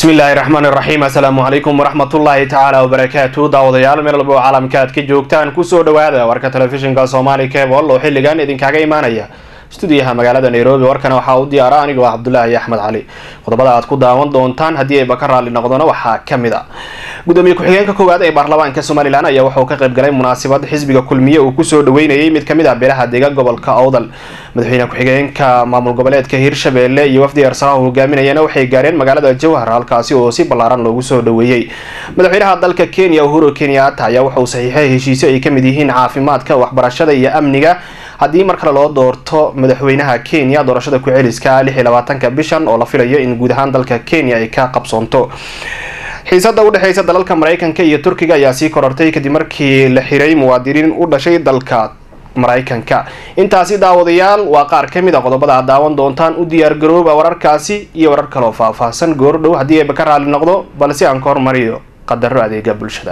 bismillaahi raxmaan iraxiim assalaamu calaykum waraxmatullaahi tacaala wabarakaatu daawadayaal meel walba oo caalamka aad ka joogtaan kusoo dhawaada warka telefishinka soomaali cebol oo xilligan idinkaga imaanaya stuudiyaha magaalada nairobi warkana waxaa u diyaara anigoo ah cabdulaahi axmed cali qodobada aad ku daawan doontaan haddii ayba ka raalli noqdona waxaa kamid a gudoomiye ku-xigeenka koowaad ee baarlamaanka somalilan ayaa wuxuu ka qayb galay munaasabad xisbiga kulmiye uu kusoo dhaweynayay mid kamid ah beelaha deega gobolka owdal madaxweyne ku-xigeenka maamul goboleedka hirshabeelle iyo wafdi arsaraha hogaaminayana waxay gaareen magaalada jowhar halkaasi oo si ballaaran loogu soo dhaweeyey madaxweynaha dalka kenya uhuru kenyatta ayaa wuxuu saxiixay heshiisyo ay kamid yihiin caafimaadka waxbarashada iyo amniga haddii mar kale loo doorto madaxweynaha kenya doorashada ku-celiska lix iyo labaatanka bishan oo la filayo in guud ahaan dalka kenya ay ka qabsoonto xiisada udhexeysa dalalka mareykanka iyo turkiga ayaa sii korortay kadib markii la xiray muwaadiniin u dhashay dalka mareykanka intaasi daawadayaal waa qaar kamid a qodobada aad daawan doontaan u diyaargarooba wararkaasi iyo warar kaloo faahfaahsan goordhow haddii ayba ka raali noqdo balse aan ka hormariyo qadaro adeega bulshada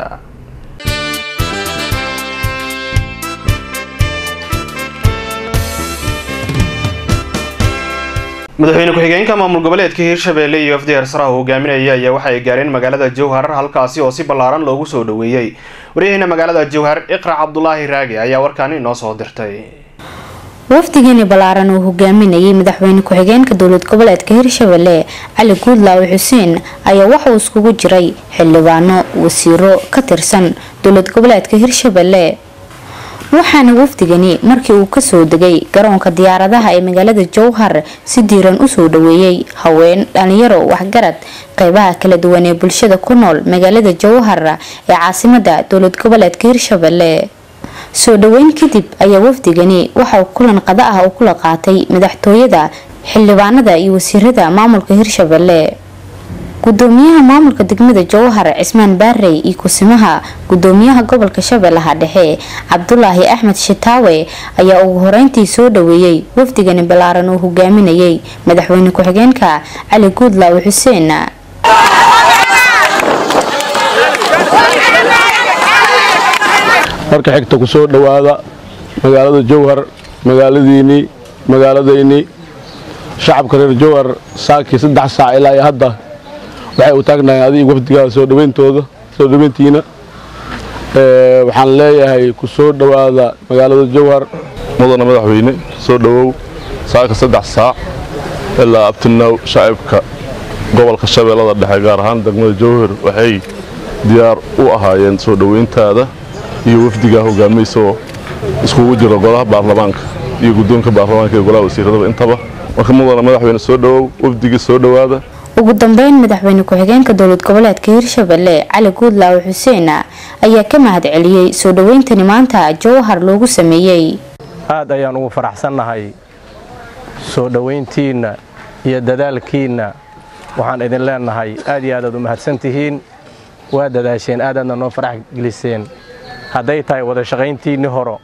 madaxweyne ku-xigeenka maamul goboleedka hirshabeelle iyo wafdi arsaraha hogaaminaya ayaa waxa ay gaareen magaalada jowhar halkaasi oo si ballaaran loogu soo dhaweeyey waryaheena magaalada jowhar iqrac cabdulaahi raage ayaa warkaani inoo soo dirtay wafdigani ballaaran uu hogaaminayay madaxweyne ku-xigeenka dowlad goboleedka hirshabelle cali guudlaawe xuseen ayaa waxauu iskugu jiray xildhibaano wasiiro ka tirsan dowlad goboleedka hirshabelle waxaana wafdigani markii uu kasoo degay garoonka diyaaradaha ee magaalada jowhar si diiran usoo dhaweeyey haween dhalinyaro waxgarad qeybaha kala duwan ee bulshada ku nool magaalada jowhar ee caasimada dowlad goboleedka hirshabelle soo dhaweyn kadib ayaa wafdigani waxauu kulan qada ah uu kula qaatay madaxtooyada xildhibaanada iyo wasiirada maamulka hirshabelle gudoomiyaha maamulka degmada jowhar cismaan baarey iyo kusimaha gudoomiyaha gobolka shabeellaha dhexe cabdulaahi axmed shitaawe ayaa ugu horeyntii soo dhaweeyey wafdigani ballaaran uu hogaaminayay madaxweyne ku-xigeenka cali guudlaawe xuseen marka xigta ku soo dhowaada magaalada jowhar magaaladiinnii magaaladaynii shacabka reer jowhar saakii saddex saac ilaa iyo hadda waxay u taagnahay adiga wafdigaada soo dhaweyntooda soo dhaweyntiina waxaan leeyahay ku soo dhowaada magaalada jowhar mudana madaxweyne soo dhowow saaka saddex saac ilaa abtinow shacabka gobolka shabeellada dhexe gaar ahaan degmada jowhar waxay diyaar u ahaayeen soo dhoweyntaada iyo wafdigaa hogaamaysaoo iskugu jiro golaha baarlamaanka iyo guddoonka baarlamaanka iyo golaha wasiiradaba intaba marka mudana madaxweyne soo dhowow wafdigii soo dhowaada ugu dambeyn madaxweyne ku-xigeenka dowlad goboleedka hirshabelle cali guudlaawe xuseen ayaa ka mahad celiyey soo dhaweyntani maanta jowhar loogu sameeyey aad ayaan ugu faraxsannahay soo dhowayntiinna iyo dadaalkiinna waxaan idin leenahay aad iyo aadaad u mahadsan tihiin waa dadaasheen aadaadna noo farax geliseen hadday tahay wada shaqayntiinni horo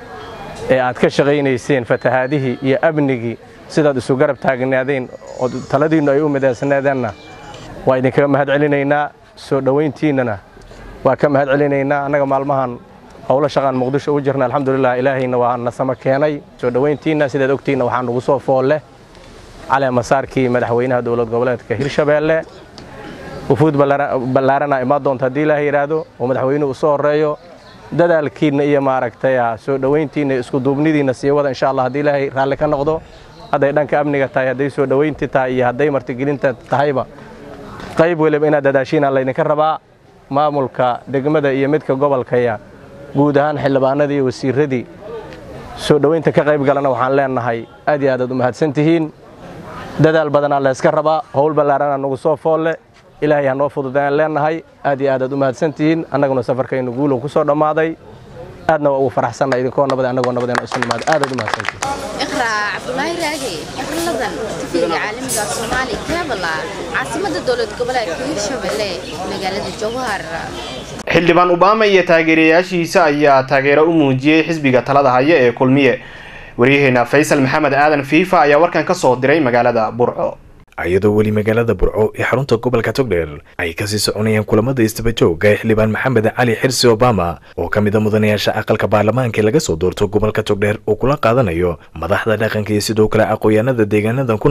ee aad ka shaqaynayseen fatahaadihii iyo amnigii sidaad isu garab taagnaadeen oo taladiinnu ay u midaansanaadeenna waa idinkaga mahad celinaynaa soo dhowayntiinnana waa ka mahad celinaynaa annaga maalmahan howlo shaqaan muqdisho u jirna alxamdulilah ilaahayna waa nasama keenay soo dhowayntiinna sidaad ogtiinna waxaa nugu soo foolle cali masaarkii madaxweynaha dowlad goboleedka hirshabeelle wufuud ballaarana imaa doonta haddii ilaaha yidhaahdo oo madaxweynuhu u soo horreeyo dadaalkiinna iyo maaragtay soo dhowayntiinna iyo iskuduubnidiinna sii wada insha allah haddii ilaahay raalli ka noqdo hadday dhanka amniga tahay hadday soo dhowaynti tahay iyo hadday martigelinta tahayba qayb weliba inaad dadaashiina laydinka rabaa maamulka degmada iyo midka gobolkaya guud ahaan xildhibaanadii iyo wasiiradii soo dhowaynta ka qayb galana waxaan leenahay aad iyo aadaad u mahadsan tihiin dadaal badanaa layska rabaa howl ballaarana nugu soo foolle ilaahay ha noo fududayaan leenahay aad iyo aadaad u mahadsan tihiin annaguna safarkaynu guulow ku soo dhammaaday aadna waa ugu faraxsanna idinkoo nabad annagoo nabadeena isu nimaado aadaad u mahadsantihiin iqraac cabdulaahi raage xirladan tifiga caalamiga soomaali keebala caasimada dowlad goboleedka hirshabelle magaalada jowhar xildhibaan obama iyo taageerayaashiisa ayaa taageero u muujiyey xisbiga talada haya ee kulmiye waryaheena faysal maxamed aadan fiifa ayaa warkan ka soo diray magaalada burco iyadoo weli magaalada burco ee xarunta gobolka togdheer ay kasii soconayaan kulamada istabajooga ee xildhibaan maxamed cali xirsi obama oo ka mid a mudanayaasha aqalka baarlamaanka ee laga soo doorto gobolka togdheer oo kula qaadanayo madaxda dhaqanka iyo sidoo kale aqoon-yaanada deegaanadan ku nool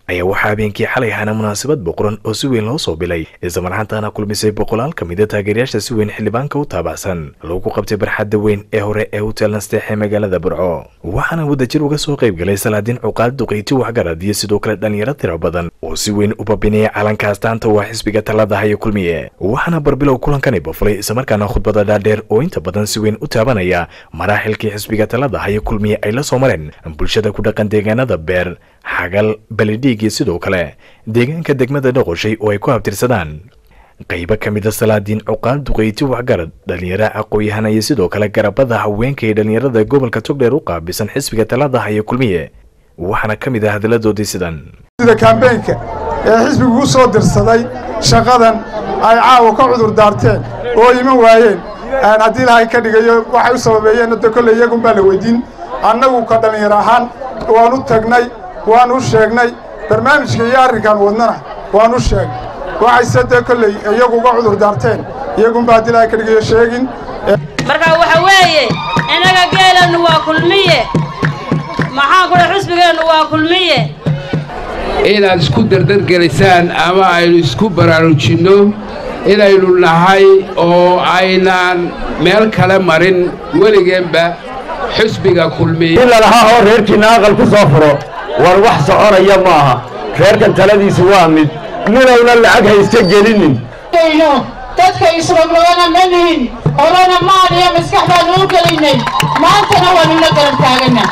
ayaa waxaa habeenkii xalay ahaana munaasabad boqoran oo si weyn loo soo bilay islamarxaantaana kulmisay boqolaal ka mida taageerayaasha si weyn xildhibaanka u taabacsan lagu qabtay barxadda weyn ee hore ee hotel nasteex ee magaalada burco waxaana wadajir uga soo qayb galay salaadiin cuqaal duqeyti waxgarad iyo sidoo kale dhalinyaro tiro badan oo si weyn u babinaya calanka astaanta waa xisbiga talada haya kulmiye waxaana barbilow kulankani bafulay islamarkaana khudbada dhaadheer oo inta badan si weyn u taabanaya maraaxilkii xisbiga talada haya kulmiye ay la soo mareen bulshada ku dhaqan deegaanada beer xagal balidhiig iyo sidoo kale deegaanka degmada dhoqoshay oo ay ku habtirsadaan qaybo ka mid a salaadiin cuqaal duqeyti waxgarad dhalinyaro aqooyahan iyo sidoo kale garabada haweenka iyo dhalinyarada gobolka togdheer u qaabisan xisbiga talada haya kulmiye waxaana ka mid ah hadalladoodii sidan sida kaambeynka ee xisbigu u soo dirsaday shaqadan ay caawa ka cudur daarteen oo iman waayeen haddii ilaahay ka dhigayo waxay u sababeeyeen hadda kolley iyagunbaa la weydiin annagu ka dhallinyaro ahaan waan u tagnay waan u sheegnay barnaamijka iyo arrinkan wadnana waan u sheegnay waxayse dee kolley iyagu uga cudur daarteen iyagunbaa haddii ilaahay ka dhigayo sheegin marka waxa weeye innaga geelannu waa kulmiye maxaan kudha xusbigeennu waa kulmiye inaad isku dardargelisaan ama aynu isku baraarujinno inaynu nahay oo aynaan meel kale marin weligeenba xusbiga kulmiye in lalahaa oo reerkiinna aqal ku soo furo war wax soconaya ma aha reerkan taladiisu waa mid minowna lacag ha iska gelinin dadka isroglogana ma nihin horena maan iyo maskax baanu u gelinnay maantana waanu la garab taagana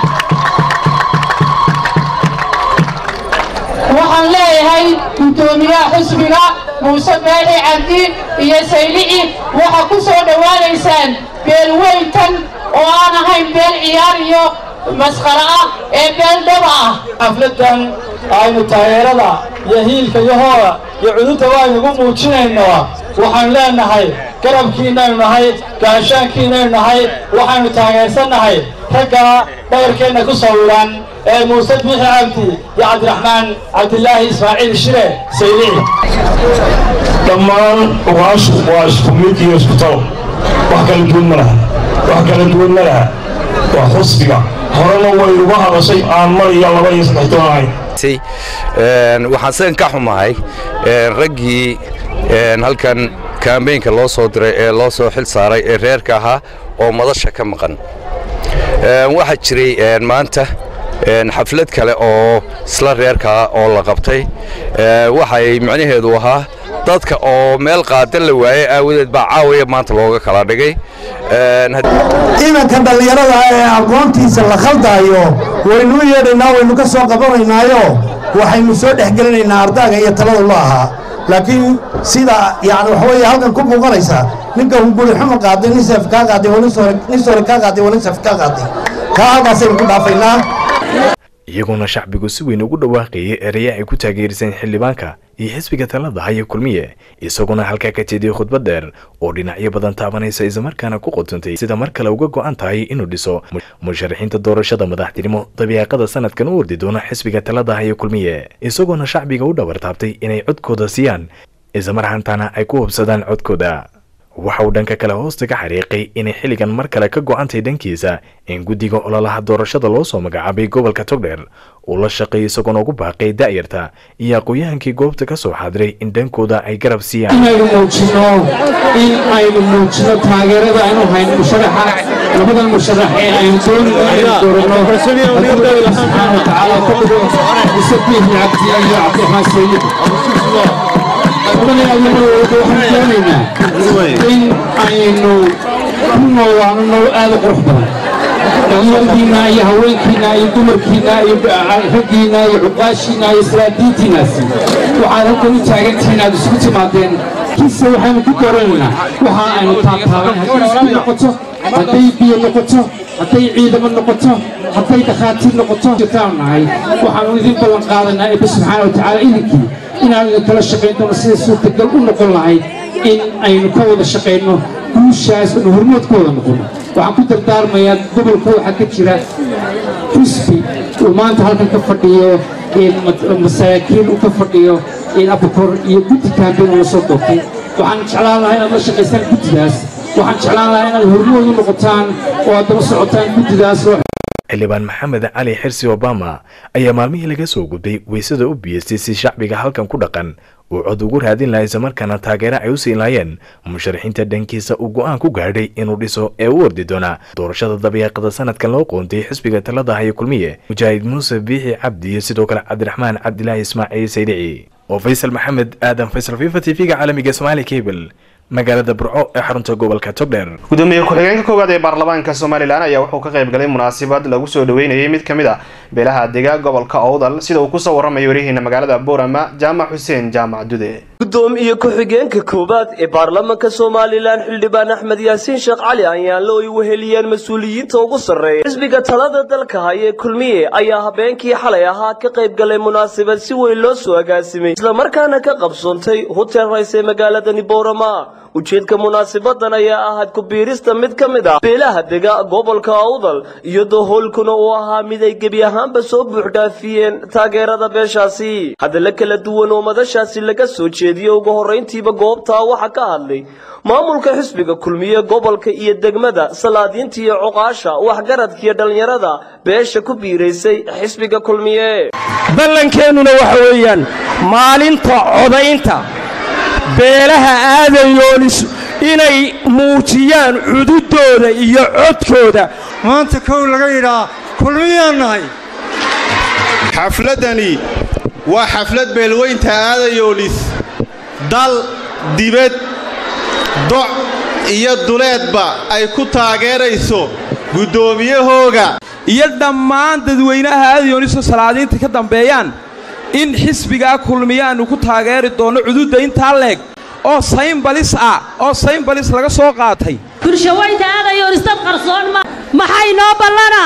waxaan leeyahay guddoomiyaha xusbiga muuse beeli cabdi iyo saylici waxaa ku soo dhowaanaysaan beelweyntan oo aan ahayn beel ciyaar iyo masqara ah ee beel dhaba ah xafladan aynu taageerada iyo hiilka iyo hooda iyo cudurta waaynugu muujinaynaa waxaan leenahay garabkiinaynu nahay gaashaankiinaynu nahay waxaynu taageersannahay ragga dhabarkeenna ku sawiran ee muuse biixi cabdi iyo cabdiraxmaan cabdilaahi ismaaciil shire saylici dhammaan ugaashu waa isku mid iyo isku talo wax kala duwan ma laha wax kala duwan ma laha waa xusbiga horena way uga hadashay aan mar iyo laba iyo saddex toban ahayn waxaan sidan ka xumahay raggii halkan kaambeynka loo soo diray ee loo soo xil saaray ee reerka ahaa oo madasha ka maqan waxaa jiray maanta xaflad kale oo isla reerkaa oo la qabtay waxay micnaheedu ahaa dadka oo meel qaadan la waayey aawadeed baa caawaya maanta looga kala dhigay imanka dhallinyarada ee aqoontiisa la khaldaayo waynu u yeedhaynaa waynu ka soo qabanaynaayo waxaynu soo dhexgelinaynaa ardaaga iyo talada loo ahaa laakiin sida yani waxa weeye halkan ku muuqanaysa ninka hunguri xuma qaaday nin seef kaa qaaday oo nin sore kaa qaaday oo nin seef kaa qaaday kaa halkaasaynu ku dhaafaynaa iyagoona shacbigu si weyn ugu dhawaaqayay eraya ay ku taageeriseen xildhibaanka iyo xisbiga talada haya kulmiye isaguna halkaa ka jeediyey khudbad dheer oo dhinacyo badan taabanaysa islamarkaana ku qotontay sida mar kale uga go'an tahay inuu dhiso musharaxiinta doorashada madaxtinimo dabiiqada sanadkan u ordi doona xisbiga talada haya kulmiye isagoona shacbiga u dhabartaabtay inay codkooda siiyaan islamarhaantaana ay ku hubsadaan codkooda waxa uu dhanka kale hoosta ka xariiqay inay xilligan mar kale ka go'antay dhankiisa in guddiga ololaha doorashada loo soo magacaabay gobolka togdheer uu la shaqeeyay isagoona ugu baaqay da'yarta iyo aqooyahankii goobta ka soo xaadiray in dhankooda ay garab siiyaan inaynu muujino in aynu muujino taageerada aynu hayno musharaxa labadan musharax ee aynu doonayno inaynu dooranno haddii ilaahi subxaana watacaala ka dhigo mise biixi cabdi iyo cabdiraxmaan sayid waxaan doonaynaa in aynu ku noolaano nolol aad u qurux badan dhalinyaradiinna iyo haweenkiinna iyo dumarkiinna iyo raggiinna iyo cuqaashiinna iyo salaadiintiinnaasi waxaad halkan u taagantihiin aad isku timaadeen kiise waxaynu ku dooranaynaa waxa aynu taabtaaban hadday isku noqoto hadday biyo noqoto hadday ciidamo noqoto hadday dhakhaatiir noqoto jirtaan nahay waxaanu idin ballan qaadanaa eebbe subxaana watacaala idinkii inaan idinkala shaqayn doono sida suurtagal u noqon lahayd in aynu ka wada shaqayno guushaas anu hormoodkooda noqono waxaan ku dardaarmayaa gobolka waxaa ka jira xusbi uu maanta halkan ka fadhiyo masaakiin uu ka fadhiyo abukor iyo guddi kaambeyn uu la soo doortay waxaan jeclaan lahaa inaad la shaqaysaan guddidaas waxaan jeclaan lahaa inaad hormood u noqotaan oo aad daba socotaan guddidaas xildhibaan maxamed cali xirsi obama ayaa maalmihii laga soo gudbay weysada u biyeystay si shacbiga halkan ku dhaqan uu cod ugu raadin lahaa islamarkaana taageero ay u siin laayeen musharaxiinta dhankiisa uu go-aan ku gaadhay inuu dhiso ee u ordi doona doorashada dabiiqada sanadkan loo qoontay xisbiga talada haya kulmiye mujaahid muuse biixi cabdi iyo sidoo kale cabdiraxmaan cabdilaahi ismaaciil saydici oo faysal maxamed aadan faysal fifa t v-ga caalamiga somaali cable magaalada burco ee xarunta gobolka togdheer gudoomiye ku-xigeenka koowaad ee baarlamaanka somalilan ayaa wuxuu ka qayb galay munaasabad lagu soo dhaweynayay mid ka mid a beelaha dega gobolka owdal sida uu kusoo waramayo warihiina magaalada boorama jaamac xuseen jaamac dude gudoomiye ku-xigeenka koowaad ee baarlamaanka somalilan xildhibaan axmed yaasiin sheekh cali ayaanle ay weheliyeen mas-uuliyiinta ugu sarreeya xisbiga talada dalka haye kulmiye ayaa habeenkii xalay ahaa ka qayb galay munaasabad si weyn loo soo agaasimay islamarkaana ka qabsoontay hotel rays ee magaaladani boorama ujeedka munaasabadan ayaa ahayd ku-biirista mid ka mid ah beelaha dega gobolka awdal iyadoo howlkuna uu ahaa mid ay gebi ahaanba soo buuxdhaafiyeen taageerada beeshaasi hadalla kala duwan oo madashaasi laga soo jeediyey ugu horrayntiiba goobtaa waxaa ka hadlay maamulka xisbiga kulmiye gobolka iyo degmada salaadiinta iyo cuqaasha waxgaradkiiyo dhallinyarada beesha ku biiraysay xisbiga kulmiye ballankeenuna waxa weeyaan maalinta codaynta beelaha aadayoonis inay muujiyaan cududooda iyo codkooda maanta kow laga yidhaa kulmiyaan nahay xafladdani waa xaflad beelweynta aadayoonis dal dibad doc iyo duleedba ay ku taageerayso guddoomiyahooga iyo dhammaan dadweynaha aadayoonisoo salaadiinta ka dambeeyaan in xisbigaa kulmiyaannu ku taageeri doonno cududda intaa leeg oo saynbalis ah oo saynbalis laga soo qaatay bulshaweynta aadayoonis dad qarsoon ma maxay noo ballana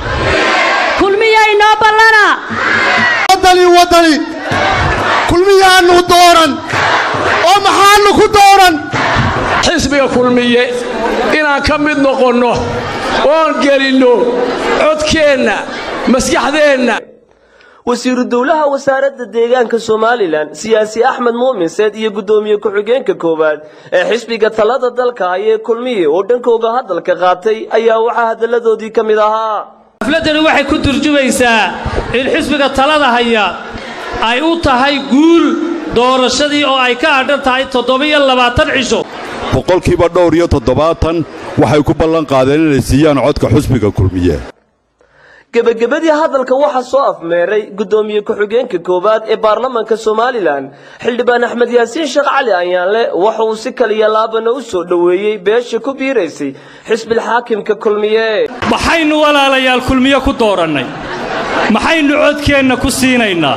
kulmiyay noo ballana waddani waddani kulmiyaannu dooran oo maxaannu ku dooran xisbiga kulmiye inaan ka mid noqonno oon gelinno codkeenna maskaxdeenna wasiiru dowlaha wasaaradda deegaanka somalilan siyaasi axmed muumin seed iyo guddoomiye ku-xigeenka koowaad ee xisbiga talada dalka hayee kulmiye oo dhankooga hadalka qaatay ayaa waxaa hadalladoodii ka mid ahaa xafladdani waxay ku turjumaysaa in xisbiga talada haya ay u tahay guul doorashadii oo ay ka adhan tahay toddobiyo labaatan cisho boqolkiiba dhowr iyo toddobaatan waxay ku ballan qaadeen inay siiyaan codka xusbiga kulmiye gebagabadii hadalka waxaa soo afmeeray guddoomiye ku-xigeenka koowaad ee baarlamaanka somalilan xildhibaan axmed yaasiin sheekh cali ayaanle waxa uu si kaliya laabana u soo dhoweeyey beesha ku biiraysay xisbilxaakimka kulmiye maxaynu walaalayaal kulmiye ku doorannay maxaynu codkeenna ku siinaynaa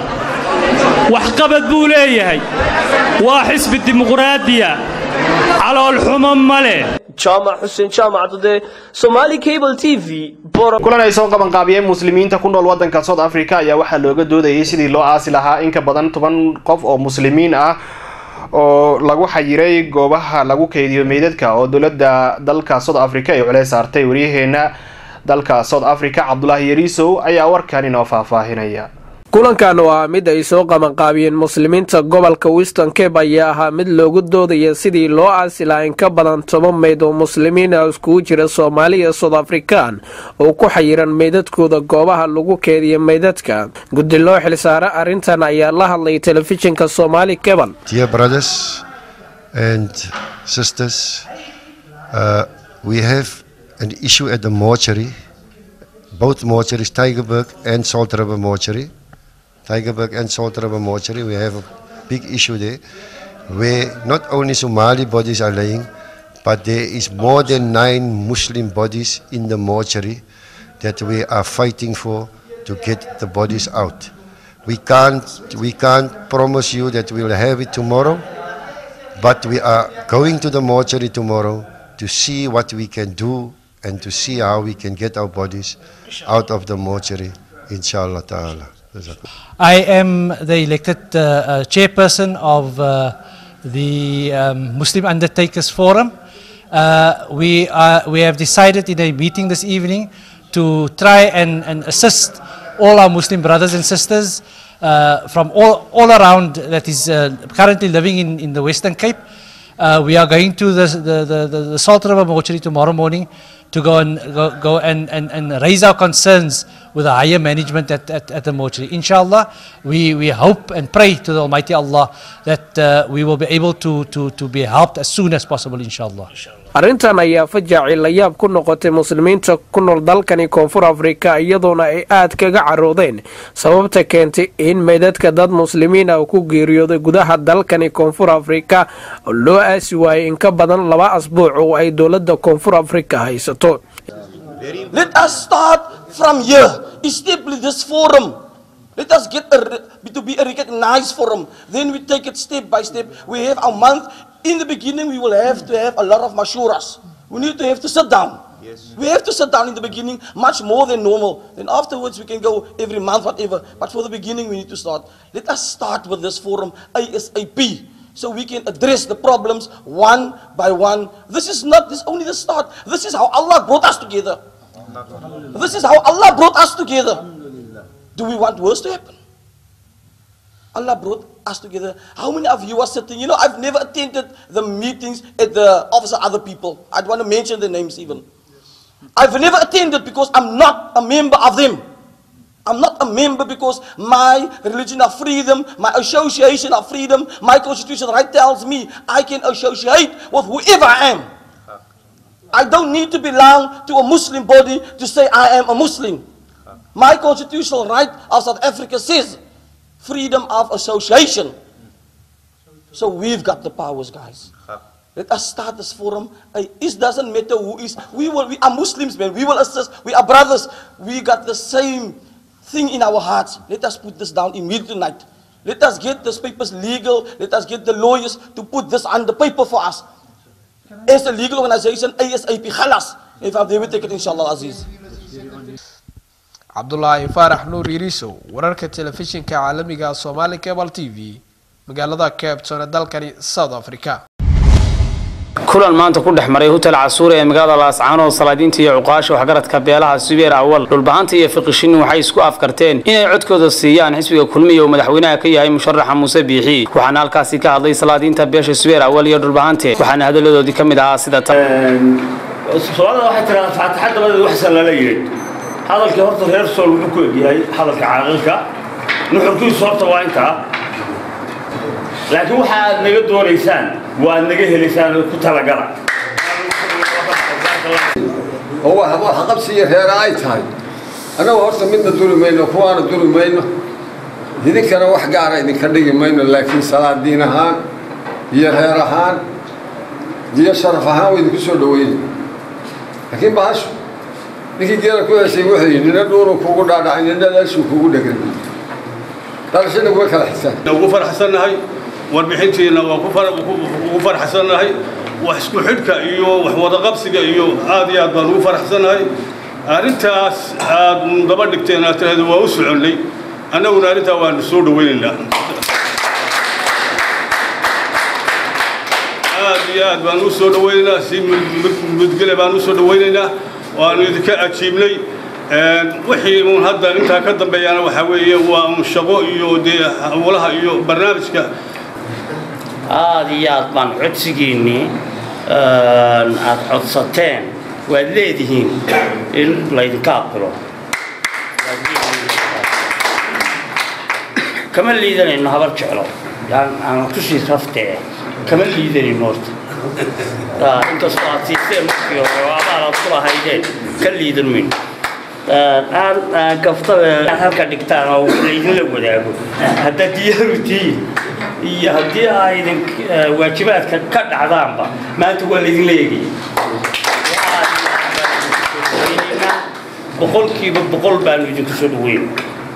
waxqabad buu leeyahay waa xisbi dimuqraadiya caloolxumo ma leh jaamac xuseen jaamac dude somaali cable t v kulan ay soo qabanqaabiyeen muslimiinta ku nool waddanka south africa ayaa waxaa looga doodayay sidii loo aasi lahaa in ka badan toban qof oo muslimiin ah oo lagu xayiray goobaha lagu keydiyo meydadka oo dowladda dalka south africa ay culeys saartay waryaheena dalka south africa cabdulaahi yariisow ayaa warkan inoo faahfaahinaya kulankan oo ah mid ay soo qabanqaabiyeen muslimiinta gobolka weston cape ayaa ahaa mid loogu doodaya sidii loo aasi lahaa in ka badan toban meyd oo muslimiin ah iskugu jira soomaaliya south african oo ku xayiran meydadkooda goobaha lagu keediya meydadka guddi loo xilsaara arrintan ayaa la hadlay telefishinka soomaali cebal Dear brothers and sisters, uh, we have an issue at the mortuary, both mortuaries, Tigerberg and Salt River Mortuary. Tigerberg and Salt River Mortuary, we have a big issue there where not only Somali bodies are laying, but there is more than nine Muslim bodies in the mortuary that we are fighting for to get the bodies out. We can't, we can't promise you that we'll have it tomorrow, but we are going to the mortuary tomorrow to see what we can do and to see how we can get our bodies out of the mortuary, inshallah ta'ala. I am the elected uh, uh, chairperson of uh, the um, Muslim Undertakers Forum. Uh, we, are, we have decided in a meeting this evening to try and, and assist all our Muslim brothers and sisters uh, from all, all around that is uh, currently living in, in the Western Cape. Uh, we are going to the, the, the, the, the Salt River Mortuary tomorrow morning to go and go, go and, and, and raise our concerns with the higher management at, at, at the mortuary. Inshallah, we, we hope and pray to the Almighty Allah that uh, we will be able to, to, to be helped as soon as possible, inshallah. arrintan ayaa fajaaci la yaab ku noqotay muslimiinta ku nool dalkani koonfur afrika iyadoona ay aad kaga caroodeen sababta keentay in meydadka dad muslimiin ah ku geeriyooday gudaha dalkani koonfur afrika loo aasi waayay in ka badan laba asbuuc oo ay dowladda koonfur afrika haysato Let us start from here. Establish this forum. Let us get a, to be a recognized forum. Then we take it step by step. We have a month. In the beginning, we will have to have a lot of mashuras. We need to have to sit down. Yes. We have to sit down in the beginning, much more than normal. Then afterwards, we can go every month, whatever. But for the beginning, we need to start. Let us start with this forum ASAP. So we can address the problems one by one. This is not this only the start. This is how Allah brought us together. This is how Allah brought us together. Do we want worse to happen? Allah brought us together. How many of you are sitting? You know, I've never attended the meetings at the office of other people. I don't want to mention the names even. I've never attended because I'm not a member of them. I'm not a member because my religion of freedom, my association of freedom, my constitution right tells me I can associate with whoever I am. I don't need to belong to a Muslim body to say I am a Muslim. My constitutional right of South Africa says freedom of association. So we've got the powers, guys. Let us start this forum. Uh, It doesn't matter who is. We will. We are Muslims, man. We will assist. We are brothers. We got the same thing in our hearts. Let us put this down immediately tonight. Let us get these papers legal. Let us get the lawyers to put this on the paper for us. As a legal organization, ASAP, khalas. If I'm there, we take it, inshallah, Aziz. cabdulaahi faarax nuur yiriisow wararka telefishinka caalamiga soomaali cable t v magaalada cape town ee dalkani south africa kulan maanta ku dhex maray hotel casuure ee magaalada laascaanood salaadiinta iyo cuqaasha waxgaradka beelaha subeer awal dhulbahanta iyo fiqishin waxay isku afkarteen inay codkooda siiyaan xisbiga kulmiya uu madaxweynaha ka yahay musharaxa muuse biixi waxaana halkaasi ka hadlay salaadiinta beesha subeer awal iyo dhulbahante waxaana hadaladoodii ka mid ahaa sida tan soomaalida waxay tiraa faataxa dabadeed waxsan lala yidhi hadalkii horta reer sool wuxuu ku egyahay hadalka caaqilka nuxurkiisu horta waa intaa laakiin waxa aad naga doonaysaan waa aad naga helaysaan ku talagala oo wax wax qabsiyo reera ay tahay annagu horta midna duri mayno kuwaana duri mayno idinkana wax gaara idinka dhigi mayno laakiin salaadiin ahaan iyo reer ahaan iyo sharaf ahaan waa idinku soo dhaweyna laakiin bahashu ninkii geela ku heshay wuxuu yidhi nina dhuunu kugu dhaadhacay nina dhalaashuu kugu dhegan dhalashana kuma kala xisaan ugu faraxsannahay warbixintiina waa ugu faraxsannahay wax isku xidhka iyo wax wadaqabsiga iyo aad iyo aad baan ugu faraxsannahay arrintaas aad daba dhigteen aad tiraahdo waa u soconnay annaguna arrintaa waanu soo dhawaynaynaa aad iyo aad baan u soo dhawaynaynaa si mudgele baan u soo dhawaynaynaa waanu idinka ajiibnay wixii uun hadda intaa ka dambeeyana waxaa weeye waa uun shaqo iyo dee hawlaha iyo barnaamijka aad iyo aad baan codsigiinnii aad codsateen waad leedihiin in laydinka aqbilo kama liidanayno habar jeclo aan tushii raftee kama liidanayno horta inkastoo aad siiseen markii hore oo abaal aad ku lahaydeen ka liidan mayno aan gaftada aad halka dhigtaan oo laydinla wadaago haddaad diyaaru tihiin iyo haddii aa idin waajibaadka ka dhacdaanba maanta waa laydinla eegaya boqolkiiba boqol baanu idinku soo dhaweyn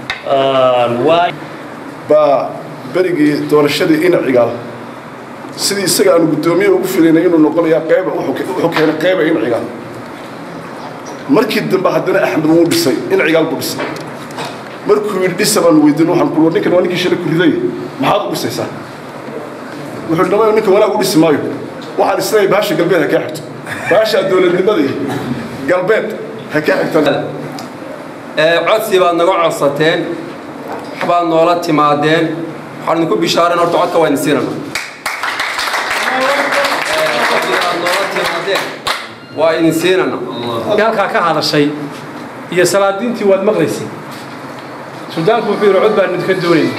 baa berigii doorashadii inacigaal sidii isaga aanu guddoomiye ugu filaynay inuu noqonayaa qayba wuxuu keenay qayba incigaal markii dambe haddana axmed wuu dhisay incigaal buu dhisay markuu yidhi dhisa baan weydiin waxaan ku ninkan waa ninkii shalay ku riday maxaad u dhisaysaa wuxuu yidhi dhamayo ninkan wanaag u dhisi maayo waxaan isleeyahay baasha galbeed ha kaa xigto baasha dowladnimada iyo galbeed ha kaa xigtaan codsi baad naga codsateen waxbaad noola timaadeen waxaan idinku bishaareen horta codka waa idin siinana waa idin siinana halkaa ka hadashay iyo salaadiintii waad maqlaysay suldaanku wuxuu yidhi cod baan idinka doonayna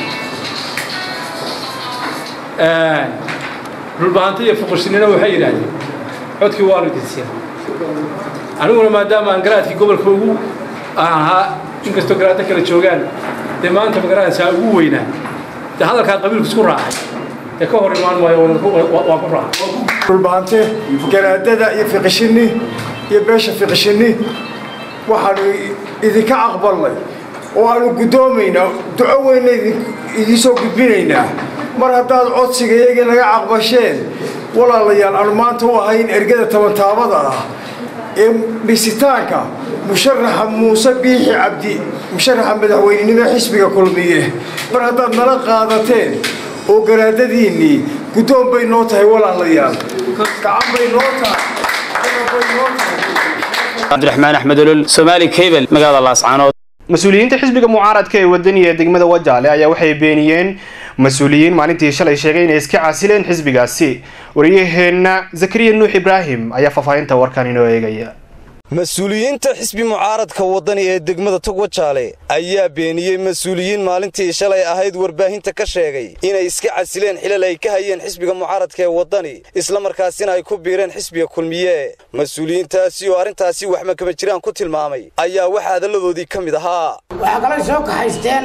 dhulbahanta iyo fuqushinina waxay yidhaahdeen codkii waanu idin siin aniguna maadaama aan garaadkii gobolka ugu aan ahaa inkastoo garaadda kala joogaan dee maanta magaranaysaa ugu weynaa dee hadalkaa qabiilku isku raacay dee ka hor imaan maayo waa ku raacay dhulbahante garaadada iyo fiqishinni iyo beesha fiqishinni waxaanu idinka aqbalnay oo aanu guddoomaynaa duco weyna idiin soo gudbinaynaa mar haddaad codsiga iyagii naga caqbasheen walaalayaal aanu maanta u ahayn ergada tabantaabada ah ee dhisitaanka musharaxa muuse biixi cabdi musharaxa madaxweynenimo xisbiga kulmiye mar haddaad nala qaadateen oo garaadadiinnii guddoon bay noo tahay walaalayaal gacan bay noo tahay bay noo tahay cabdiraxmaan axmed olol somaali cable magaalada laascaanood mas-uuliyiinta xisbiga mucaaradka ee wadaniga ee degmada wajaale ayaa waxay beeniyeen mas-uuliyiin maalintii shalay sheegay inay iska casileen xisbigaasi wariyaheenna zakariya nuux ibraahim ayaa faahfaahinta warkan inoo eegaya mas-uuliyiinta xisbi mucaaradka waddani ee degmada togwajaale ayaa beeniyey mas-uuliyiin maalintii shalay ahayd warbaahinta ka sheegay inay iska casileen xilal ay ka hayeen xisbiga mucaaradka ee waddani islamarkaasina ay ku biireen xisbiga kulmiye mas-uuliyiintaasi oo arrintaasi wax makama jiraan ku tilmaamay ayaa waxa hadalladoodii ka mid ahaa waxaa kaloo soo kaxaysteen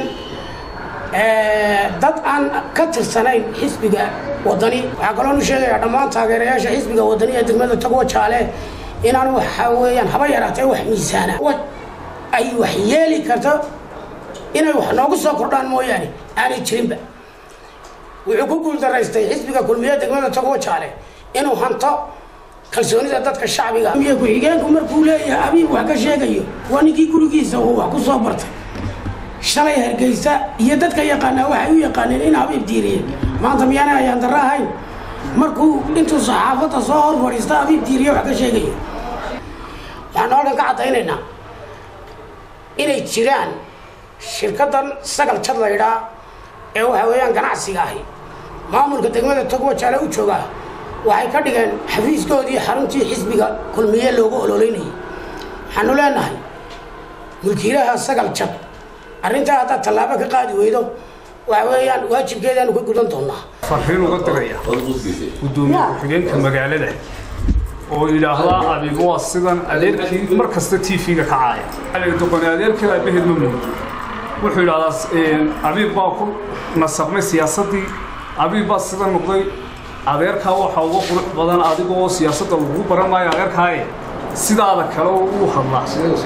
dad aan ka tirsanayn xisbiga waddani waxaa kaloonu sheegayaa dhammaan taageerayaasha xisbiga waddani ee degmada togwajaale inaan waxa weeyaan haba yaraatee wax miisaana ay wax yeeli karto inay wax noogu soo kordhaan mooyaane aanay jirinba wuxuu ku guuldaraystay xisbiga kulmiye degmada togwajaale inuu hanto kalsoonida dadka shacbiga iyo ku-xigeenku markuu leeyahay abiib wax ka sheegayo waa ninkii gurigiisa uu wax ku soo bartay shalay hargeysa iyo dadka yaqaanaa waxay u yaqaaneen in abiib diiriye maanta miyaanay ayaan darro ahayn markuu intuu saxaafadda soo hor fadhiista abiib diiriye wax ka sheegayo waxaan oo dhan ka caddaynaynaa inay jiraan shirkaddan sagal jad laydhaa ee waxa weeyaan ganacsiga ahi maamulka degmada togwajaale u joogaa waxay ka dhigeen xafiiskoodii xaruntii xisbiga kulmiye loogu ololeynayay waxaanu leenahay mulkiilaha sagal jad arrintaa haddaad tallaabo ka qaadi weydo waxa weeyaan waajibkeedaanu ka gudan doonaa farriin uga diraya gudoomiye ku-xigeenka magaalada oo yidhaahdaa abiib waa sidan adeerkii mar kasta t v-ga ka caaya xaliga doqoni adeerkii aabaheed ma mudin wuxuu yidhahdaa abiib baa ku nasabnay siyaasaddii abiib baa sida noqday adeerkaa waxaa uga qurux badan adigoo siyaasadda lagu baran maayo adeerkaaye sidaada kale uu hadlaa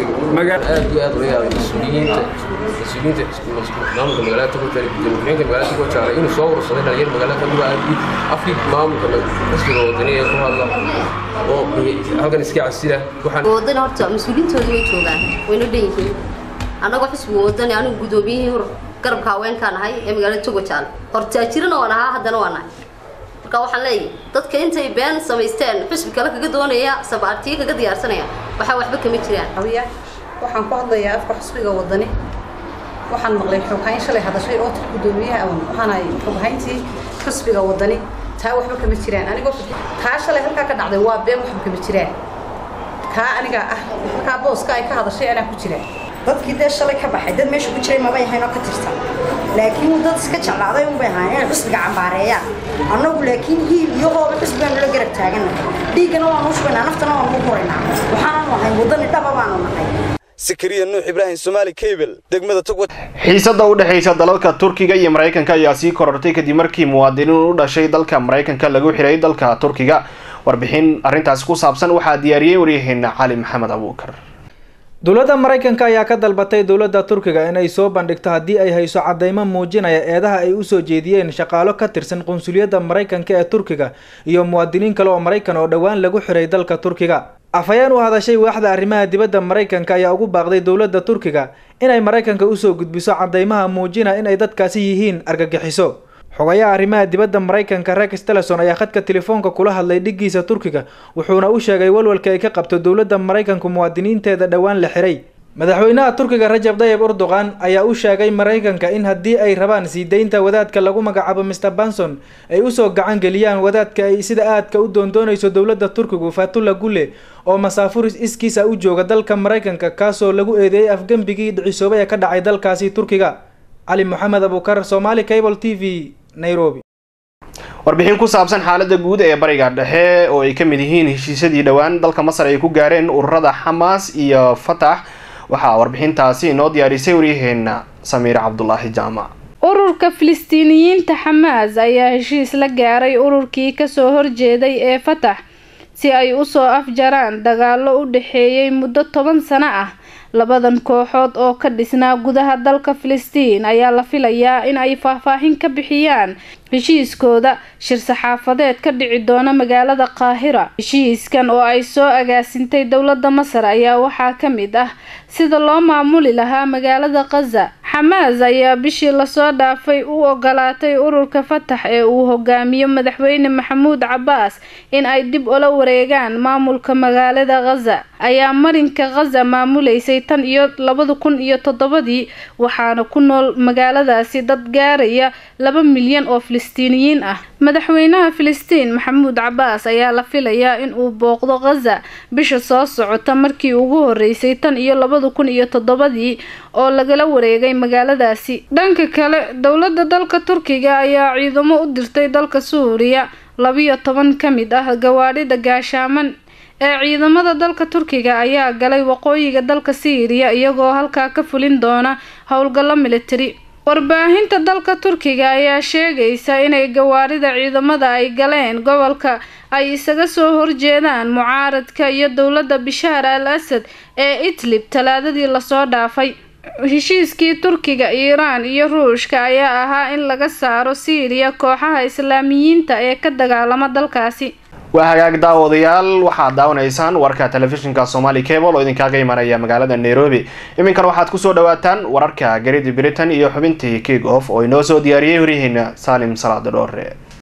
aad iyo aad ula yaabay mas-uuliyiinta mas-uuliyiinta maamulka magaalada tagojaale gudoomiye magaalada tagojaale inuu soo urursaday dhalinyar magaalada kaduga aadii afkii maamulka xisbiga wadani ee ku hadla oo halkan iska casila wadani horta mas-uuliyiintooda way joogaan wayna dhan yihiin annagoo xisbiga wadani anigu gudoomiyihii garabka haweenkaan ahay ee magaalada tagojaale hortaajirana waan ahaa haddana waan ahay marka waxaan leeyahay dadka intay been samaysteen xusbi kale kaga doonaya sabaartiyo kaga diyaarsanaya waxaa waxba kama jiraan waxaan ku hadlayaa afka xusbiga wadani waxaan maqlay xoghayn shalay hadashay oo tir gudoomiyaha awan waxaan ahay xoghayntii xusbiga wadani taa waxba kama jiraan anigoo taa shalay halkaa ka dhacday waa been waxba kama jiraan kaa aniga ah halkaa booska ay ka hadashay anaa ku jiraan dadkii dee shalay ka baxay dad meesha ku jiray mabay ahayn oo ka tirsan laakiin dad iska jeclaaday unbay ahaayeen inay xusbiga cambaareeyaan annagu laakiin hiil iyo hooba xusbigaan nula garab taaganahay dhiiggana waanu shubaynaa naftana waanu u huraynaa waxaananu ahay waddani dhaba baanu nahay sakariya nuux ibraahim somaali cable degmada togwa xiisada u dhexaysa dalalka turkiga iyo maraykanka ayaa sii korortay kadib markii muwaadiniin u dhashay dalka maraykanka lagu xiray dalka turkiga warbixin arrintaasi ku saabsan waxaa diyaariyey waryaheena cali maxamed abuukar dowladda maraykanka ayaa ka dalbatay dowladda turkiga inay soo bandhigto haddii ay hayso cadeymo muujinaya eedaha ay usoo jeediyeen shaqaalo ka tirsan qunsuliyadda maraykanka ee turkiga iyo muwaadiniin kale oo maraykan oo dhowaan lagu xiray dalka turkiga afhayeen u hadashay waaxda arrimaha dibadda maraykanka ayaa ugu baaqday dowladda turkiga inay maraykanka usoo gudbiso cadeymaha muujina inay dadkaasi yihiin argagixiso xogayaha arrimaha dibadda maraykanka rex teleson ayaa khadka telefoonka kula hadlay dhigiisa turkiga wuxuuna u sheegay walwalka ay ka qabto dowladda maraykanku muwaadiniinteeda dhowaan la xiray madaxweynaha turkiga rajab dayib erdogan ayaa u sheegay maraykanka in haddii ay rabaan sii deynta wadaadka lagu magacaabo mr banson ay usoo gacan geliyaan wadaadka ay sida aadka u doondoonayso dowladda turkigu fatula gule oo masaafuris iskiisa u jooga dalka maraykanka kaasoo lagu eedeeyey afgembigii dhicisoobay ee ka dhacay dalkaasi turkiga cali moxamed abukar somaali cable t v nairobi warbixin ku saabsan xaalada guud ee bariga dhexe oo ay ka mid yihiin heshiisyadii dhowaan dalka masar ay ku gaareen ururada xamaas iyo fatax waxaa warbixintaasi inoo diyaarisay waryaheena samiir cabdulaahi jaamac ururka filistiiniyiinta xamaas ayaa heshiis la gaaray ururkii kasoo horjeeday ee fatax si ay usoo afjaraan dagaalo u dhexeeyey muddo toban sano ah labadan kooxood oo ka dhisnaa gudaha dalka filistiin ayaa la filayaa in ay faahfaahin ka bixiyaan heshiiskooda shir saxaafadeed ka dhici doona magaalada qaahira heshiiskan oo ay soo agaasintay dowladda masar ayaa waxaa ka mid ah sida loo maamuli lahaa magaalada khaza xamaas ayaa bishii lasoo dhaafay u ogolaatay ururka fatax ee uu hogaamiyo madaxweyne maxamuud cabaas in ay dib ula wareegaan maamulka magaalada khaza ayaa marinka khaza maamuleysay tan iyo labada kun iyo toddobadii waxaana ku nool magaaladaasi dad gaaraya laba milyan oo filistiiniyiin ah madaxweynaha filistiin maxamuud cabaas ayaa la filayaa in uu booqdo khaza bisha soo socota markii ugu horeysay tan iyo labada kun iyo toddobadii oo lagala wareegay magaaladaasi dhanka kale dowladda dalka turkiga ayaa ciidamo u dirtay dalka suuriya labiyo toban ka mid ah gawaadhida gaashaaman ee ciidamada dalka turkiga ayaa galay waqooyiga dalka siiriya iyagoo halkaa ka fulin doona howlgallo militari warbaahinta dalka turkiga ayaa sheegaysa inay gawaarida ciidamada ay galeen gobolka ay isaga soo horjeedaan mucaaradka iyo dowladda bishaar al asad ee idlib talaadadii lasoo dhaafay heshiiskii turkiga iiraan iyo ruushka ayaa ahaa in laga saaro siiriya kooxaha islaamiyiinta ee ka dagaalama dalkaasi waa hagaag daawadayaal waxaad daawanaysaan warka telefishinka somali cable oo idinkaaga imanaya magaalada nairobi iminkan waxaad kusoo dhawaataan wararka garidi britain iyo xubintii kick off oo inoo soo diyaariyey horyaheena saalim salaada dhoore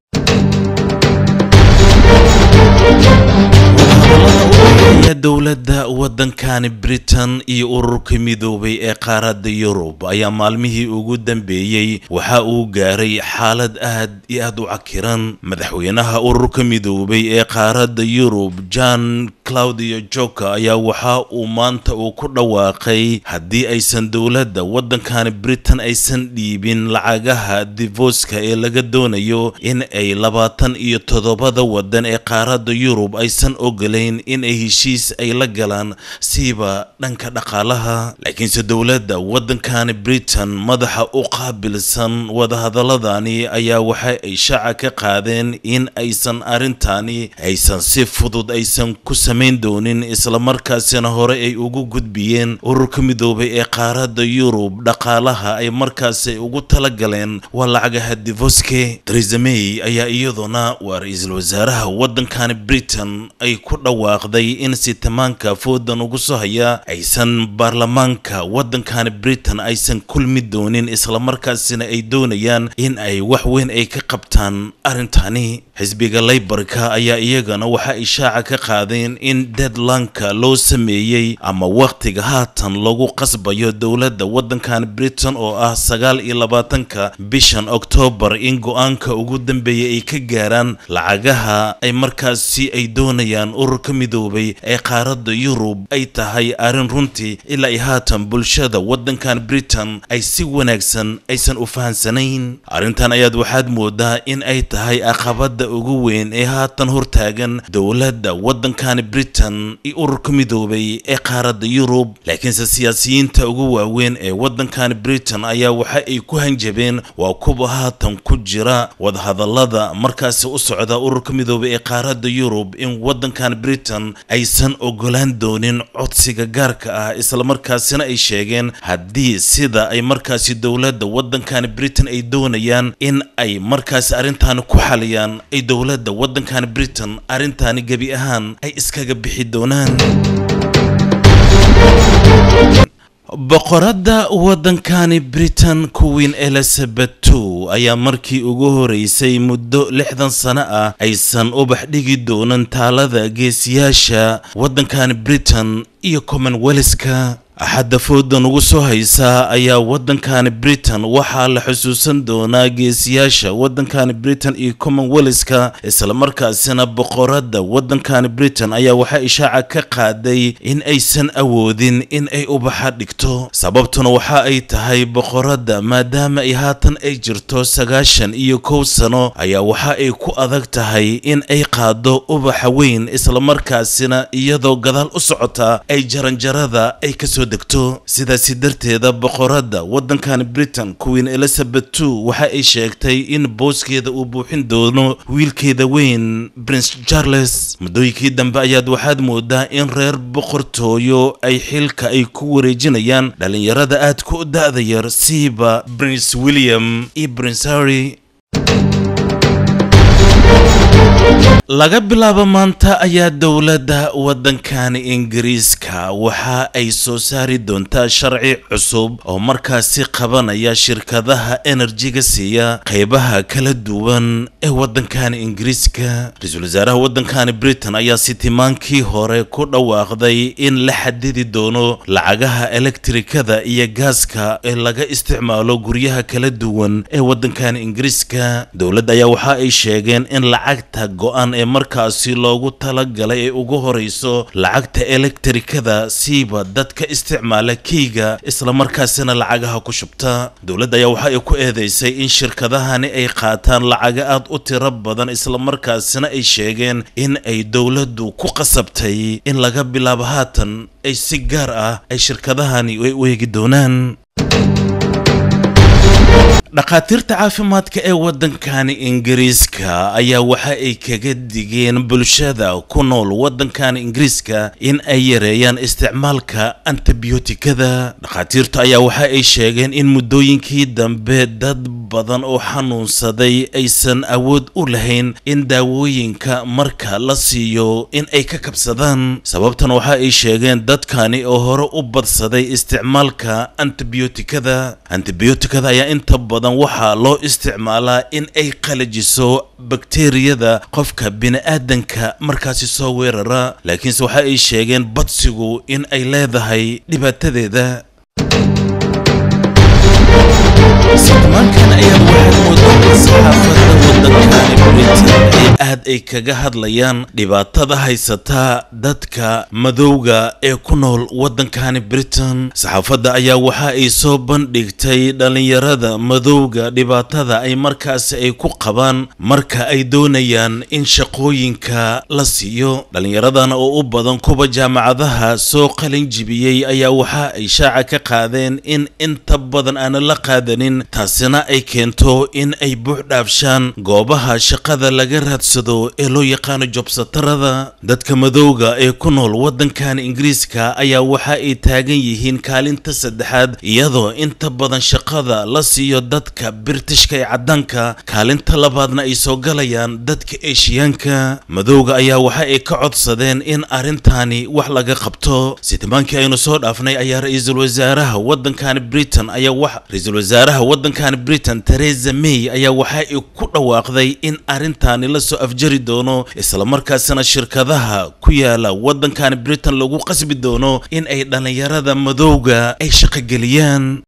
dowladda waddankani britain iyo ururka midoobay ee qaaradda yurub ayaa maalmihii ugu dambeeyey waxa uu gaaray xaalad aad iyo aad u cakiran madaxweynaha ururka midoobay ee qaaradda yurub john claudio joka ayaa waxa uu maanta uu ku dhawaaqay haddii aysan dowladda waddankani britain aysan dhiibin lacagaha divoska ee laga doonayo in ay labaatan iyo toddobada waddan ee qaaradda yurub aysan ogolayn in ay heshiis ay la galaan siiba dhanka dhaqaalaha laakiinse dowladda waddankani britain madaxa u qaabilsan wadahadaladani ayaa waxa ay shaaca ka qaadeen in aysan arrintani aysan si fudud aysan ku samayn doonin islamarkaasina hore ay ugu gudbiyeen ururka midoobay ee qaaradda yurub dhaqaalaha ay markaasi ugu talagaleen waa lacagaha divoske theresa may ayaa iyaduna waa ra-iisul wasaaraha waddankani britain ay ku dhawaaqday in sitamaanka foodan ugu soo haya aysan baarlamaanka waddankani britain aysan kulmi doonin islamarkaasina ay doonayaan in ay wax weyn ay ka qabtaan arrintani xisbiga laybarka ayaa iyagana waxa ay shaaca ka qaadeen in deadlanka loo sameeyey ama wakhtiga haatan lagu qasbayo dowladda waddankani britain oo ah sagaal iyo labaatanka bishan oktoobar in go-aanka ugu dambeeya ay ka gaaraan lacagaha ay markaasi ay doonayaan ururka midoobay ee qaaradda yurub ay tahay arrin runtii ilaa ay haatan bulshada waddankan britain ay si wanaagsan aysan u fahansanayn arrintan ayaad waxaad moodaa in ay tahay aqabada ugu weyn ee haatan hortaagan dowladda waddankani britain iyo ururka midoobay ee qaaradda yurub laakiinse siyaasiyiinta ugu waaweyn ee waddankani britain ayaa waxa ay ku hanjabeen waa kuwa haatan ku jira wadahadalada markaasi u socda ururka midoobay ee qaaradda yurub in waddankan britain aysan ogolaan doonin codsiga gaarka ah islamarkaasina ay sheegeen haddii sida ay markaasi dowladda waddankani britain ay doonayaan in ay markaasi arrintaani ku xaliyaan ay dowladda waddankani britain arrintaani gebi ahaan ay iskaga bixi doonaan boqoradda waddankani britain queen elizabeth two ayaa markii ugu horeysay muddo lixdan sano ah aysan ubax dhigi doonan taalada geesiyaasha waddankani britain iyo commonwealthka axadda foodan ugu soo haysa ayaa waddankani britain waxaa la xusuusan doonaa geesiyaasha waddankani britain iyo commonwealthka islamarkaasina boqoradda waddankani britain ayaa waxaa ishaaca ka qaaday in aysan awoodin in ay ubaxa dhigto sababtuna waxa ay tahay boqoradda maadaama ay haatan ay jirto sagaashan iyo kow sano ayaa waxa ay ku adag tahay in ay qaado ubaxa weyn islamarkaasina iyadoo gadaal u socota ay jaranjarada ay kasoo degto sidaasi darteeda boqoradda waddankan britain queen elizabeth two waxa ay sheegtay in booskeeda uu buuxin doono wiilkeeda weyn prince charles muddooyinkii dambe ayaad waxaad moodaa in reer boqortooyo ay xilka ay ku wareejinayaan dhallinyarada aadka u da-da yar siiba prince william iyo prince harry laga bilaabo maanta ayaa dowladda waddankani ingiriiska waxa ay soo saari doontaa sharci cusub oo markaasi qabanaya shirkadaha enerjiga siiya qaybaha kala duwan ee waddankani ingiriiska ra-iisul wasaaraha waddankani britain ayaa sitimaankii hore ku dhawaaqday in la xadidi doono lacagaha elektrikada iyo gaaska ee laga isticmaalo guryaha kala duwan ee waddankani ingiriiska dowladda ayaa waxa ay sheegeen in lacagta go-an ee markaasi loogu talagalay ee ugu horeyso lacagta elektrikada siiba dadka isticmaala keyga islamarkaasina lacagaha ku shubta dowladda ayaa waxa ay ku eedeysay in shirkadahani ay qaataan lacaga aad u tiro badan islamarkaasina ay sheegeen in ay dowladdu ku qasabtay in laga bilaabo haatan ay si gaar ah ay shirkadahani ay u eegi doonaan dhakhaatiirta caafimaadka ee waddankani ingiriiska ayaa waxa ay kaga digeen bulshada ku nool waddankani ingiriiska in ay yareeyaan isticmaalka antibiyootikada dhakhaatiirtu ayaa waxa ay sheegeen in muddooyinkii dambe dad badan oo xanuunsaday aysan awood u lahayn in daawooyinka marka la siiyo in ay ka kabsadaan sababtan waxa ay sheegeen dadkani oo hore u badsaday isticmaalka antibiyootikada antibiyootikada ayaa inta badan waxaa loo isticmaalaa in ay qalajiso bakteriyada qofka bini-aadanka markaasi soo weerara laakiinse waxa ay sheegeen badsigu in ay leedahay dhibaatadeeda sitimaankan ayaa waxaad moodaa saxaafadda waddankani britain ee aad ay kaga hadlayaan dhibaatada haysata dadka madowga ee ku nool waddankani britain saxaafadda ayaa waxa ay soo bandhigtay dhallinyarada madowga dhibaatada ay markaasi ay ku qabaan marka ay doonayaan in shaqooyinka la siiyo dhallinyaradan oo u badan kuwa jaamacadaha soo qalin jibiyey ayaa waxa ay shaaca ka qaadeen in inta badan aanan la qaadanin taasina ay keento in ay buux dhaafshaan goobaha shaqada laga raadsado ee loo yaqaano jobsatarada dadka madowga ee ku nool waddankan ingiriiska ayaa waxa ay taagan yihiin kaalinta saddexaad iyadoo inta badan shaqada la siiyo dadka biritishka ee caddaanka kaalinta labaadna ay soo galayaan dadka eeshiyaanka madowga ayaa waxa ay ka codsadeen in arrintani wax laga qabto sitimaankii aynu soo dhaafnay ayaa ra-iisul wasaaraha waddankani britain ayaa wax ra-iisul wasaaraha waddankan britain teresa may ayaa waxa ay ku dhawaaqday in arrintaani la soo afjari doono islamarkaasina shirkadaha ku yaala waddankan britain lagu qasbi doono in ay dhallinyarada madowga ay shaqogeliyaan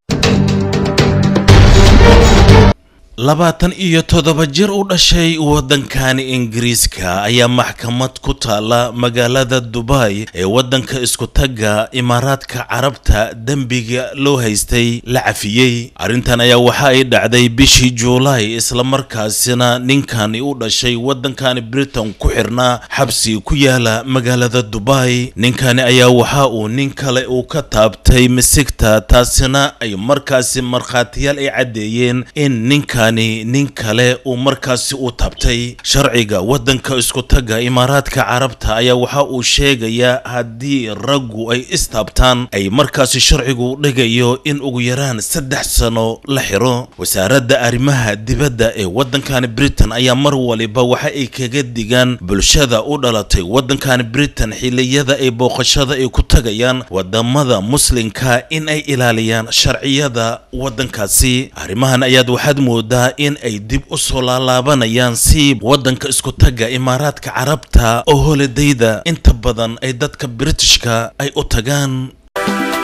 labaatan iyo toddoba jir u dhashay waddankani ingiriiska ayaa maxkamad ku taala magaalada dubai ee waddanka isku tagga imaaraadka carabta dembiga loo haystay la cafiyey arrintan ayaa waxa ay dhacday bishii juulaay islamarkaasina ninkani u dhashay waddankani britain ku xirnaa xabsi ku yaala magaalada dubai ninkani ayaa waxa uu nin kale uu ka taabtay misigta taasina ay markaasi markhaatiyaal ay caddeeyeen in ninka nin kale uu markaasi u taabtay sharciga waddanka isku tagga imaaraadka carabta ayaa waxa uu sheegayaa haddii raggu ay istaabtaan ay markaasi sharcigu dhigayo in ugu yaraan saddex sano la xiro wasaaradda arrimaha dibadda ee waddankani britain ayaa mar waliba waxa ay kaga digaan bulshada u dhalatay waddankani britain xilliyada ay booqashada ay ku tagayaan wadamada muslimka in ay ilaaliyaan sharciyada waddankaasi arrimahan ayaad waxaad moodaa in ay dib u soo laalaabanayaan si waddanka isku tagga imaaraadka carabta oo holidayda inta badan ay dadka britishka ay u tagaan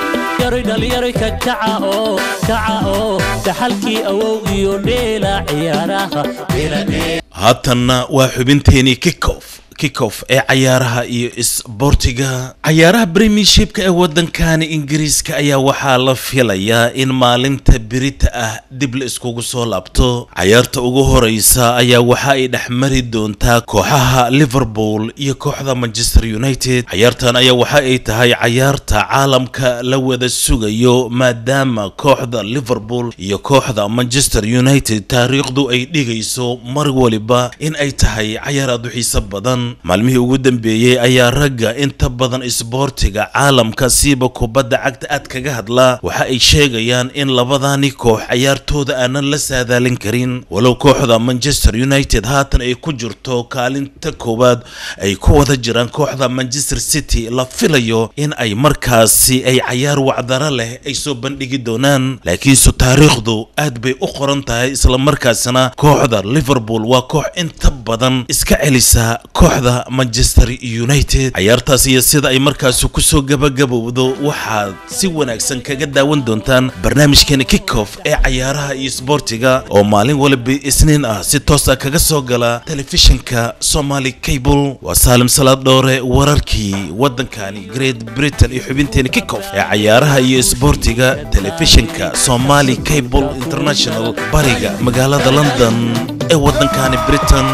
dhalinyaroy dhalinyaroy ka kaca oo kaca oo dhaxalkii awow iyo dheela ciyaaraha haatanna waa xubinteenii kickoff kickoff ee cayaaraha iyo isboortiga cayaaraha premiershipka ee waddankani ingiriiska ayaa waxaa la filayaa in maalinta birita ah dib la iskugu soo laabto cayaarta ugu horeysa ayaa waxa ay dhex mari doontaa kooxaha liverpool iyo kooxda manchester united cayaartan ayaa waxa ay tahay cayaarta caalamka la wada sugayo maadaama kooxda liverpool iyo kooxda manchester united taariikhdu ay dhigayso mar waliba in ay tahay cayaar aad u xiiso badan maalmihii ugu dambeeyey ayaa ragga inta badan isboortiga caalamka siiba kubadda cagta aad kaga hadlaa waxa ay sheegayaan in labadani koox cayaartooda aanan la saadaalin karin walow kooxda manchester united haatan ay ku jirto kaalinta koowaad ay ku wada jiraan kooxda manchester city la filayo in ay markaasi ay cayaar wacdaro leh ay soo bandhigi doonaan laakiinse taariikhdu aad bay u qoran tahay islamarkaasina kooxda liverpool waa koox inta badan iska celisa kooxda manchester united cayaartaas iyo sida ay markaasi kusoo gabagabowdo waxaad si wanaagsan kaga daawan doontaan barnaamijkeena kickoff ee cayaaraha iyo isboortiga oo maalin waliba isniin ah si toosa kaga soo gala telefishinka somali cable waa saalim salaad dhoore wararkii waddankani great britain iyo xubinteena kickoff ee cayaaraha iyo isboortiga telefishinka somali cable international bariga magaalada london ee waddankani britain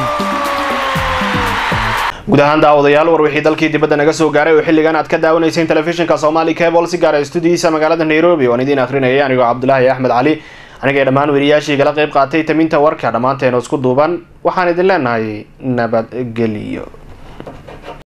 guud ahaan daawadayaal war wixii dalkii dibadda naga soo gaaray oo xilligan aad ka daawanayseen telefishinka somali cable si gaara studiyiisa magaalada nairobi waan idiin akhrinayay anigoo cabdulaahi axmed cali anigay dhammaan weriyaashii kala qayb qaatay taminta warka dhammaanteena isku duuban waxaan idin leenahay nabadgelyo